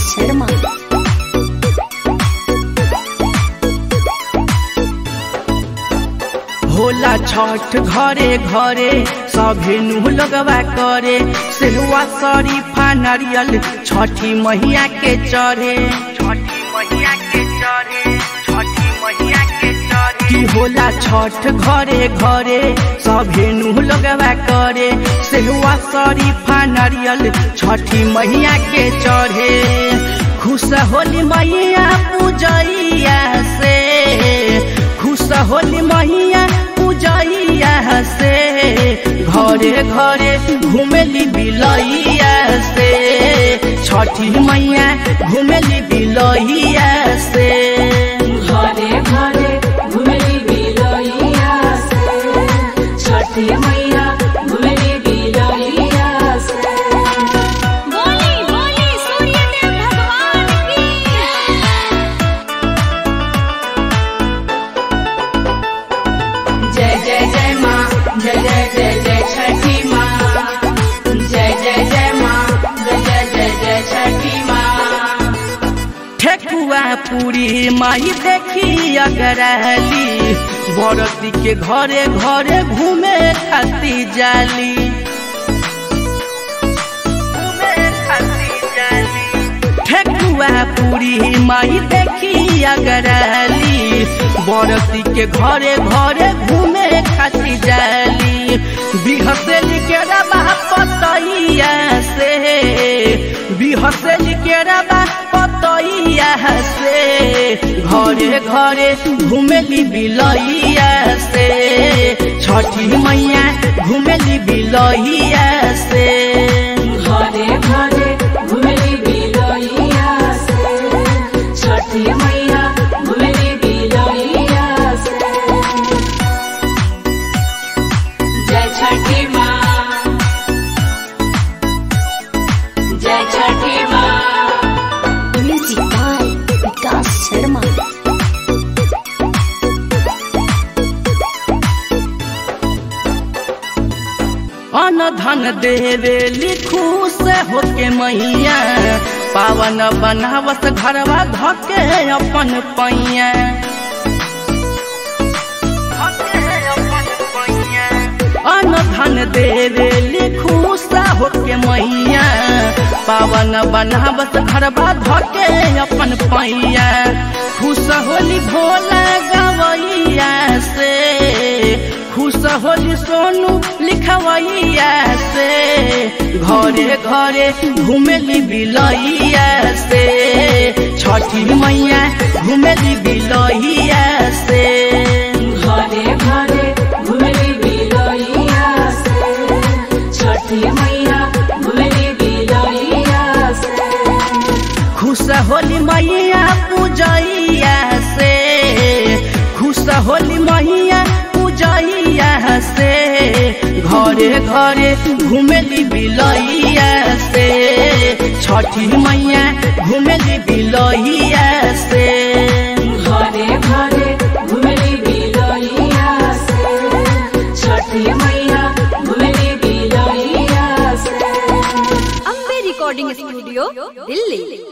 शर्मा होला छठ घरे घरे सभे नु लगवा करे सेहुआ शरीफा नारियल छठी मैया के चढ़े छठी मैया के चढ़े छठी मैया के चढ़े की होला छठ घरे घरे सभे नु लगवा करे सेहुआ शरीफा नारियल छठी मैया के चढ़े खुश होली मैया पूजैया से खुश होली मैया पूजैया से घरे घरे घुमेली बिलैया से छठी मैया घुमेली बिलैया से घरे घरे घुमेली बिलैया से छठी मैया घुमेली बिलैया से बोली बोली सूर्यदेव भगवान की जय जय जय माँ जय जय जय जय छठी माँ जय जय जय माँ जय जय जय जय छठी माँ ठेकुआ पूरी माई देखी अगरहली बरती के घरे घरे घूमे खाती जाली घूमे खाती जाली ठेकुआ पूरी माई देखी अगरहली बरती के घरे घरे घूमे खाती जाली बिहसेली के रबा पतैया से बिहसेली के रबा पतैया से घरे घरे घुमेली बिलैया से छठी मैया घुमेली बिलैया से घरे घरे घुमेली बिलैया से छठी मैया घुमेली बिलैया से जय छठी माँ जय छठी माँ म्यूजिक बाय विकास शर्मा अन धन देवे लिखू से होके मैया पावन बनावत घरवा धके अपन पैया अन धन देवे लिखू से होके मैया पावन बनावत घरवा धके अपन पैया खुश होली भोला गवैया से खुश होली सोनू लिखवैया से घरे घरे घुमेली बिलैया से छठी मैया घुमेली बिलैया से घरे घरे घुमेली बिलैया से छठी मैया घुमेली बिलैया से खुश होली मैया पूजैया से खुश होली मैया पूजैया से घरे घरे घुमेली बिलैया से छठी मैया घुमेली बिलैया से घरे घरे घुमेली बिलैया से छठी मैया घुमेली बिलैया से अम्बे रिकॉर्डिंग स्टूडियो दिल्ली